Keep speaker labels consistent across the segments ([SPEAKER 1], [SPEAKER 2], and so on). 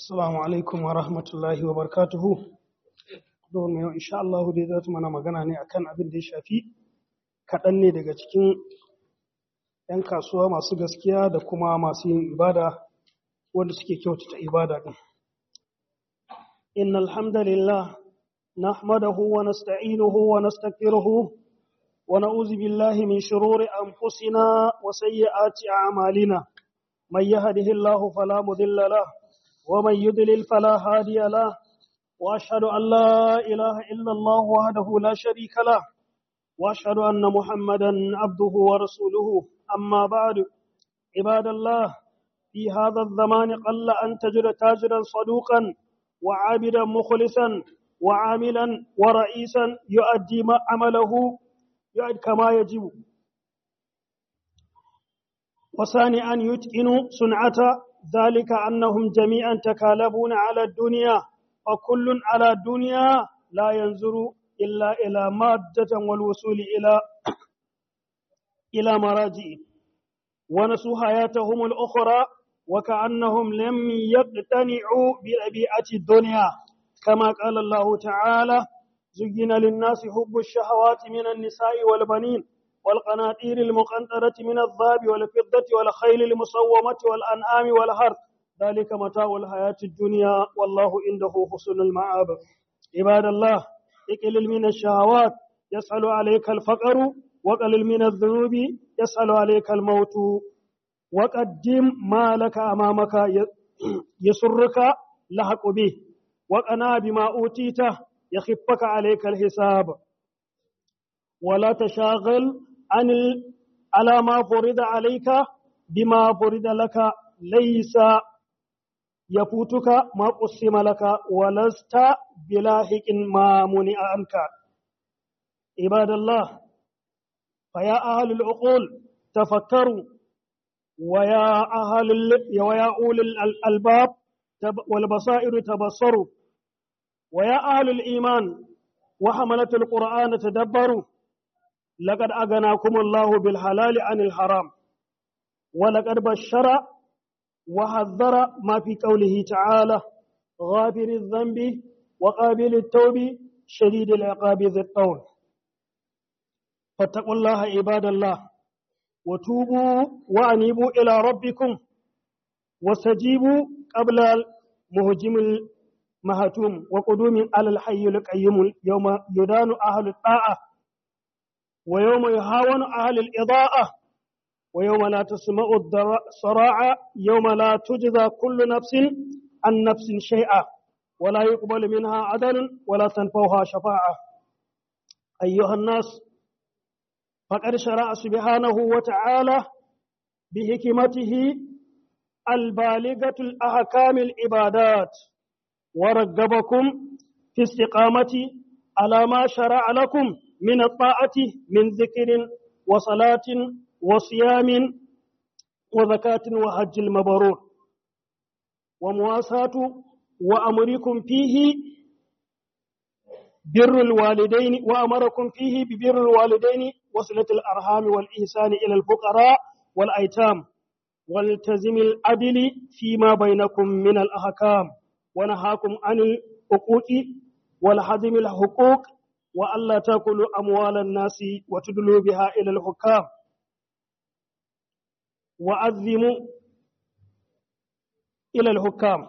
[SPEAKER 1] Assalamu alaikum wa rahmatullahi wa barakatuhu. Domin yau insha Allah dai za mana magana ne akan abin da ya shafi kaɗan ne daga cikin ‘yan kasuwa masu gaskiya da kuma masu yin ibada wanda suke kyautata ibada ɗin. Inna alhamdulillah nahmadahu wa nasta'inuhu wa nastaghfiruhu wa na'udzu billahi min shururi anfusina wa sayyiati a'malina. Man yahdihillahu fala mudilla lahu ومن يضلل فلا هادي له واشهد ان لا اله الا الله وحده لا شريك له واشهد ان محمدا عبده ورسوله اما بعد عباد الله في هذا الزمان قل ان تجد تاجرا صدوقا وعابدا مخلصا وعاملا ورئيسا يؤدي ما عمله يؤدي كما يجب وثاني أن يتقن صنعة ذلك أنهم جميعا تكالبون على الدنيا وكل على الدنيا لا ينظر إلا إلى مادة والوصول إلى إلى مراجع ونسوا حياتهم الأخرى وكأنهم لم يقتنعوا بربيعة الدنيا كما قال الله تعالى زين للناس حب الشهوات من النساء والبنين والقناطير المقنطرة من الذهب والفضة والخيل المصومة والأنعام والحرث ذلك متاع الحياة الدنيا والله عنده حسن المعاب عباد الله اقلل من الشهوات يسأل عليك الفقر وقلل من الذنوب يسأل عليك الموت وقدم ما لك أمامك يسرك لحق به وقنا بما أوتيته يخفك عليك الحساب ولا تشاغل عن ال... على ما فرض عليك بما فرض لك ليس يفوتك ما قسم لك ولست بلاحق ما منع عنك عباد الله فيا أهل العقول تفكروا ويا أهل ال... ويا أولي الألباب تب... والبصائر تبصروا ويا أهل الإيمان وحملة القرآن تدبروا لقد أغناكم الله بالحلال عن الحرام ولقد بشر وحذر ما في قوله تعالى غافر الذنب وقابل التوب شديد العقاب ذي الطول فاتقوا الله عباد الله وتوبوا وأنيبوا إلى ربكم واستجيبوا قبل مهجم المهتوم وقدوم على الحي القيوم يوم يدان أهل الطاعة ويوم يهاون أهل الإضاءة ويوم لا تسمع الصراع يوم لا تجزى كل نفس عن نفس شيئا ولا يقبل منها عدل ولا تنفوها شفاعة أيها الناس فقد شرع سبحانه وتعالى بحكمته البالغة الأحكام العبادات ورغبكم في استقامة على ما شرع لكم من الطاعة من ذكر وصلاة وصيام وزكاة وحج المبرور ومواساة وأمركم فيه بر الوالدين وأمركم فيه ببر الوالدين وصلة الأرحام والإحسان إلى الفقراء والأيتام والتزم العدل فيما بينكم من الأحكام ونهاكم عن الحقوق والحزم الحقوق وألا تأكلوا أموال الناس وتدلوا بها إلى الحكام وأذموا إلى الحكام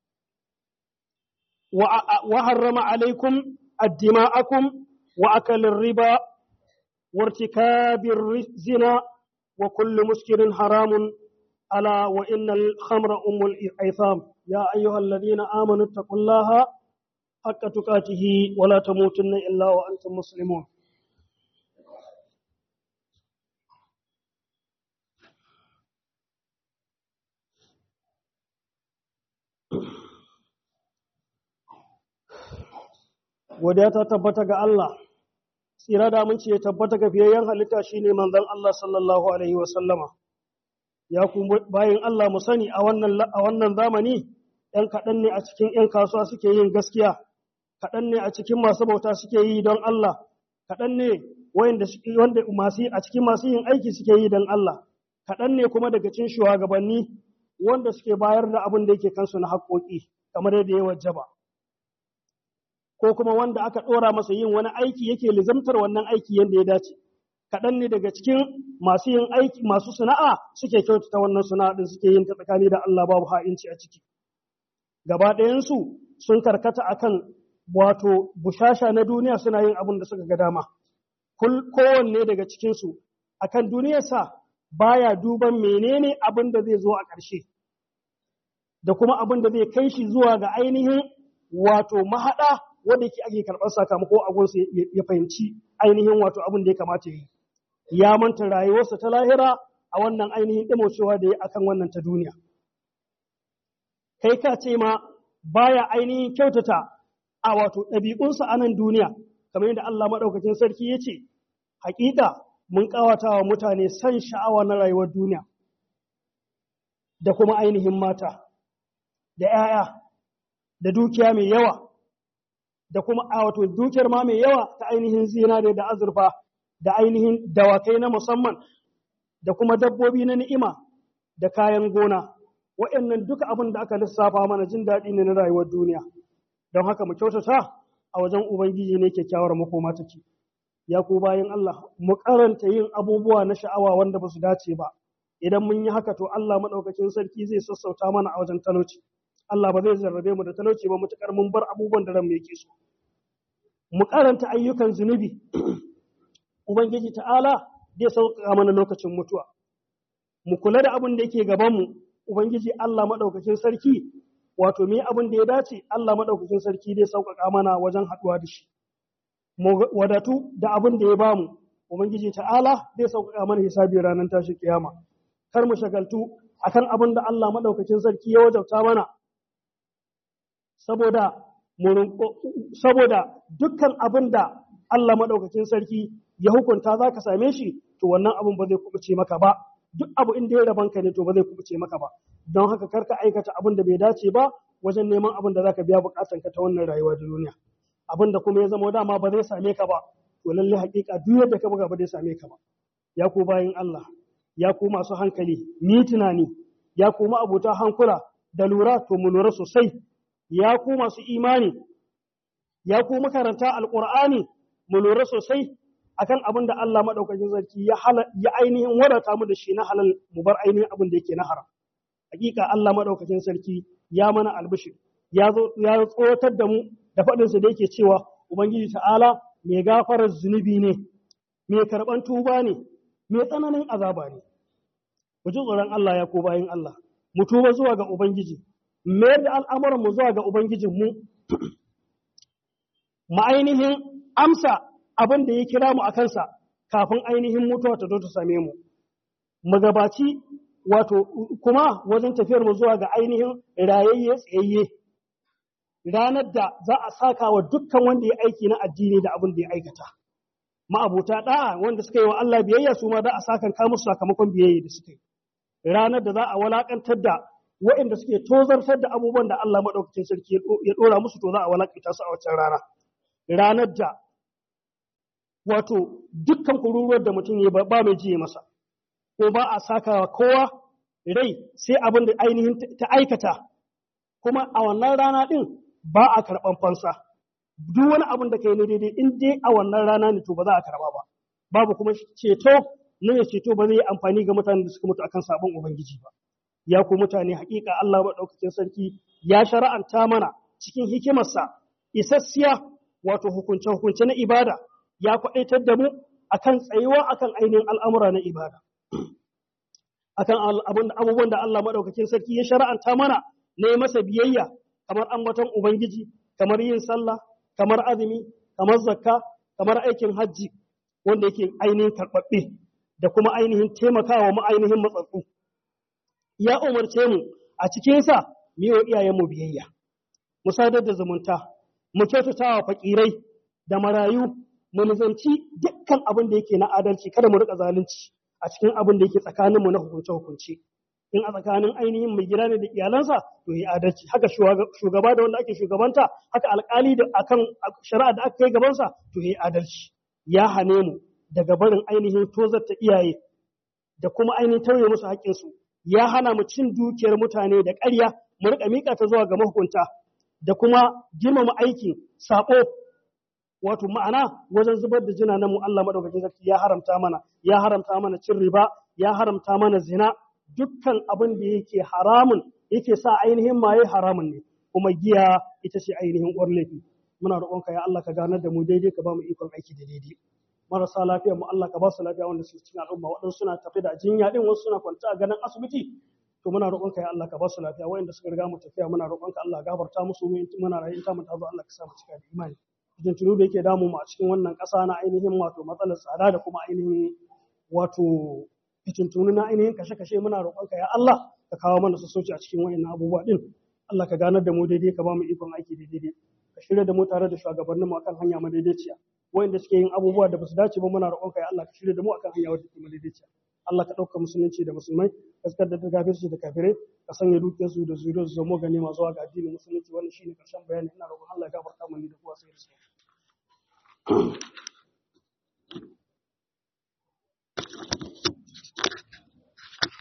[SPEAKER 1] وحرم عليكم الدماءكم وأكل الربا وارتكاب الزنا وكل مسكر حرام ألا وإن الخمر أم الإثام يا أيها الذين آمنوا اتقوا الله حق تقاته ولا تموتن إلا وأنتم مسلمون Godiya ta tabbata ga Allah, tsira da mun ya tabbata ga fiyayyen halitta shine manzon Allah sallallahu Alaihi wasallama. Ya ku bayan Allah mu sani a wannan zamani, ‘yan kaɗan ne a cikin ‘yan kasuwa suke yin gaskiya, kaɗan ne a cikin masu bauta suke yi don Allah, kaɗan ne wanda masu a cikin masu yin aiki suke yi don Allah, kaɗan ne kuma daga cikin shugabanni wanda suke bayar da abin da yake kansu na haƙoƙi kamar yadda ya wajaba ko kuma wanda aka ɗora masa yin wani aiki yake lizamtar wannan aiki yadda ya dace kaɗan ne daga cikin masu yin aiki masu sana'a suke kyautata wannan sana'a din suke yin ta tsakani da Allah babu ha'inci a ciki gaba ɗayansu sun karkata akan wato bushasha na duniya suna yin abin da suka ga dama kowanne daga cikinsu akan duniyarsa baya duban menene abin da zai zo a ƙarshe da kuma abin da zai kai shi zuwa ga ainihin wato mahaɗa wanda yake ake karɓar sakamako a gunsa ya fahimci ainihin wato abin da ya kamata yi ya manta rayuwarsa ta lahira a wannan ainihin ɗimocewa da ya akan wannan ta duniya kai ka ce ma baya ainihin kyautata a wato ɗabi'unsa a nan duniya kamar yadda Allah maɗaukakin sarki ya ce hakika mun ƙawata wa mutane san sha'awa na rayuwar duniya da kuma ainihin mata da ‘ya'ya da dukiya mai yawa da kuma a wato dukiyar ma mai yawa ta ainihin zinare da azurfa da ainihin dawakai na musamman da kuma dabbobi na ni'ima da kayan gona waɗannan duka abin da aka lissafa mana jin daɗi ne na rayuwar duniya don haka mu kyautata a wajen ubangiji ne kyakkyawar makoma take ya ku bayan Allah mu karanta yin abubuwa na sha'awa wanda ba su dace ba idan mun yi haka to Allah maɗaukakin sarki zai sassauta mana a wajen talauci Allah ba zai jarrabe mu da talauci ba mutukar mun bar abubuwan da ran mu yake so mu karanta ayyukan zunubi ubangiji ta'ala zai sauƙaƙa mana lokacin mutuwa mu kula da abin da yake gaban mu ubangiji Allah maɗaukakin sarki wato me abin da ya dace Allah maɗaukakin sarki zai sauƙaƙa mana wajen haɗuwa da shi mu wadatu da abin da ya bamu ubangiji ta'ala zai sauƙaƙa mana hisabi ranar tashi kiyama kar mu shagaltu akan abin da Allah maɗaukakin sarki ya wajabta mana saboda saboda dukkan abin da Allah maɗaukakin sarki ya hukunta za ka same shi to wannan abin ba zai kubuce maka ba duk abu inda ya rabanka ne to ba zai kubuce maka ba don haka kar ka aikata abin da bai dace ba wajen neman abin da za ka biya bukatanka ta wannan rayuwa da duniya abin da kuma ya zama dama ba zai same ka ba to lalle hakika duk yadda ka buga ba zai same ka ba ya ku bayin Allah ya ku masu hankali ni tunani ya ku abota hankula da lura to mu lura sosai ya ku masu imani ya ku makaranta alqur'ani mu lura sosai akan abin da Allah madaukakin sarki ya ya ainihin wadata mu da shi na halal mu bar ainihin abin da yake na haram hakika Allah madaukakin sarki ya mana albishir ya zo ya tsotar da mu da faɗinsa da yake cewa ubangiji ta'ala mai gafarar zunubi ne mai karɓan tuba ne mai tsananin azaba ne ku ji tsoron Allah ya ko bayin Allah mu tuba zuwa ga ubangiji mayar da al'amuran mu zuwa ga ubangijin mu mu ainihin amsa abin da ya kira mu a kansa kafin ainihin mutuwa ta zo ta same mu mu gabaci wato kuma wajen tafiyar mu zuwa ga ainihin rayayye tsayayye ranar da za a saka wa dukkan wanda ya aiki na addini da abin da ya aikata ma'abuta da'a wanda suka yi wa Allah biyayya su ma da a sakan ka musu sakamakon biyayya da suka yi ranar da za a walakantar da waɗanda suke tozartar da abubuwan da Allah maɗaukacin sarki ya ɗora musu to za a walakanta su a wancan rana ranar da wato dukkan kururuwar da mutum ya ba mai jiye masa ko ba a saka kowa rai sai abin da ainihin ta aikata kuma a wannan rana ɗin ba a karɓan fansa duk wani abin da kai ne daidai in dai a wannan rana ne to ba za a karɓa ba babu kuma ceto na ya ceto ba zai yi amfani ga mutanen da suka mutu akan sabon ubangiji ba ya ku mutane hakika Allah maɗaukakin sarki ya shara'anta mana cikin hikimarsa isassiya wato hukunce hukunce na ibada ya kwaɗaitar da mu akan tsayuwa akan ainihin al'amura na ibada akan abubuwan da Allah maɗaukakin sarki ya shara'anta mana na yi masa biyayya kamar ambaton Ubangiji, kamar yin sallah, kamar azumi, kamar zakka, kamar aikin hajji wanda yake ainihin karɓaɓɓe da kuma ainihin taimakawa mu ainihin matsatsu. Ya umarce mu a cikinsa mu yi wa iyayenmu biyayya, mu sadar da zumunta, mu kyautata wa fakirai da marayu, mu nizanci dukkan abin da yake na adalci kada mu riƙa zalunci a cikin abin da yake tsakaninmu na hukunce-hukunce. in a tsakanin ainihin mai gida ne da iyalansa to yi adalci haka shugaba da wanda ake shugabanta haka alkali da akan shari'a da aka kai gabansa to yi adalci ya hane mu daga barin ainihin tozarta iyaye da kuma ainihin tauye musu haƙƙinsu ya hana mu cin dukiyar mutane da ƙarya mu riƙa miƙa ta zuwa ga mahukunta da kuma girmama aikin sabo wato ma'ana wajen zubar da jina mu Allah madaukakin sarki ya haramta mana ya haramta mana cin riba ya haramta mana zina dukkan abin da yake haramun yake sa ainihin maye haramun ne kuma giya ita ce ainihin uwar laifi muna roƙonka ya Allah ka ganar da mu daidai ka ba mu ikon aiki da daidai marasa lafiya mu Allah ka ba su lafiya wanda su cikin al'umma waɗansu suna tafi da jinya din wasu suna kwanta a ganin asibiti to muna roƙonka ya Allah ka ba su lafiya waɗanda suka riga mu tafiya muna roƙonka Allah gafarta musu mu muna rayu ta mu tazo Allah ka sa mu cika da imani idan tunu da yake damu mu a cikin wannan ƙasa na ainihin wato matsalar tsada da kuma ainihin wato fitintunu na ainihin kashe-kashe muna roƙonka ya Allah ka kawo mana sassauci a cikin wayannan abubuwa din Allah ka ganar da mu daidai ka ba mu ikon aiki da daidai ka shirya da mu tare da shugabannin mu akan hanya madaidaiciya wayanda suke yin abubuwa da basu dace ba muna roƙonka ya Allah ka shirya da mu akan hanya wadda take madaidaiciya Allah ka ɗauka musulunci da musulmai gaskar da kafirci da kafirai ka sanya dukiyarsu da zuriyar su zama gane masu zuwa ga addinin musulunci wannan shine karshen bayani ina roƙon Allah ya gafarta mu ni da kowa sai da su